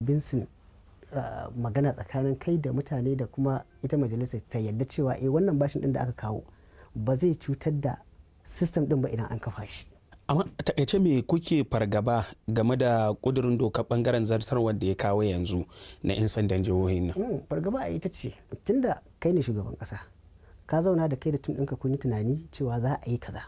convincing uh, magana tsakanin kai da mutane da kuma ita majalisar ta yadda cewa eh wannan bashin din da aka kawo ba zai cutar da system din ba idan an kafa shi amma a takaice me kuke fargaba game da kudurin dokar bangaren zartarwar da ya kawo yanzu na 'yan sandan jihohin nan Mm, fargaba a ita ce tunda kai ne shugaban kasa ka zauna da kai da tun ɗinka kun yi tunani cewa za a yi kaza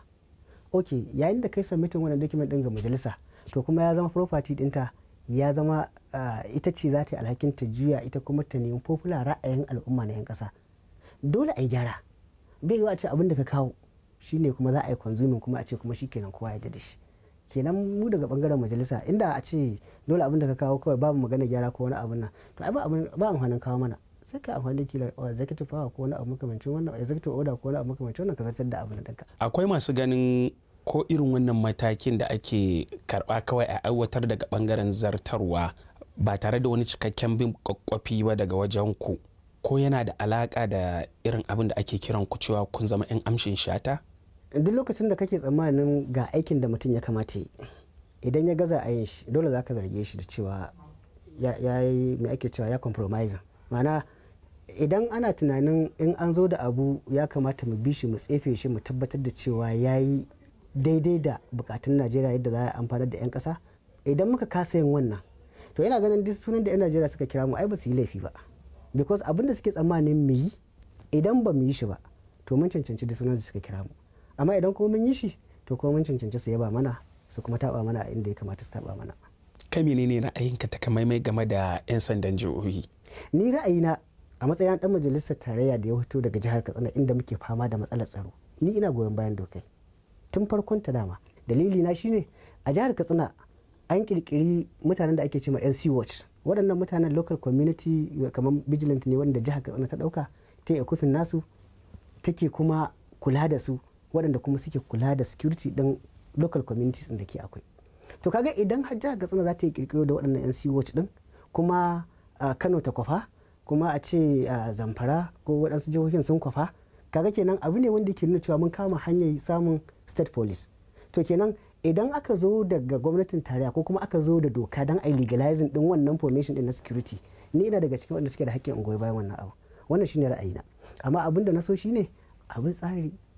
ok yayin da kai submitin wannan document ɗin ga majalisa to kuma ya zama property ɗinta ya zama ah, ita ce za ta yi alhakin ta juya ita kuma ta nemi popular ra'ayin al'umma na 'yan kasa dole a yi gyara bai yiwu a ce abin da ka kawo shine kuma za a yi consuming kuma a ce kuma shikenan kowa ya yarda da shi kenan mu daga bangaren majalisa inda a ce dole abin da ka kawo kawai babu magana gyara ko wani abin nan to ai ba abin ba amfanin kawo mana sai ka amfani da kila uh, executive power ko wani abu makamancin wannan executive order ko wani abu makamancin wannan ka zartar da abin da akwai masu ganin ko irin wannan matakin da ake karba kawai a aiwatar daga bangaren zartarwa ba tare da wani cikakken bin kwakwafi ba daga wajen ku ko yana da alaka da irin abin da ake kiran ku cewa kun zama 'yan amshin shata duk lokacin da kake tsammanin ga aikin da mutum ya kamata yi idan ya gaza a yin shi dole za ka zarge shi da cewa ya ya yi mai ake cewa ya compromise ma'ana idan ana tunanin in an zo da abu ya kamata mu bi shi mu tsefe shi mu tabbatar da cewa ya yi daidai da bukatun najeriya yadda za a amfanar da 'yan kasa idan muka kasa yin wannan to ina ganin duk sunan da 'yan najeriya suka kira mu ai ba su yi laifi ba because abin da suke tsammanin mu yi idan ba mu yi shi ba to mun cancanci duk sunan da suka kira mu amma idan kuma mun yi shi to kuma mun cancanci su yaba mana su kuma taba mana a inda ya kamata su taba mana kai menene ra'ayinka takamaimai game da 'yan sandan jihohi ni ra'ayina a matsayin dan majalisar tarayya da ya fito daga jihar katsina inda muke fama da matsalar tsaro ni ina goyon bayan dokai tun farkon ta dama dalili na shine a jihar katsina an kirkiri mutanen da ake cewa nc watch waɗannan mutanen local community kamar vigilant ne wanda jihar katsina ta ɗauka ta yi kufin nasu take kuma kula da su waɗanda kuma suke kula da security ɗin local communities da ke akwai to kaga idan har jihar katsina za ta yi kirkiro da waɗannan nc watch ɗin kuma kano ta kwafa kuma a ce zamfara ko waɗansu jihohin sun kwafa kaga kenan abu ne wanda ke nuna cewa mun kama hanyar samun state police to kenan idan aka zo daga gwamnatin tarayya ko kuma aka zo da doka don a legalizing din wannan formation din na security ni ina daga cikin wanda suke da hakkin ungoyi bayan wannan abu wannan shine ra'ayina amma abin da na so shine abin tsari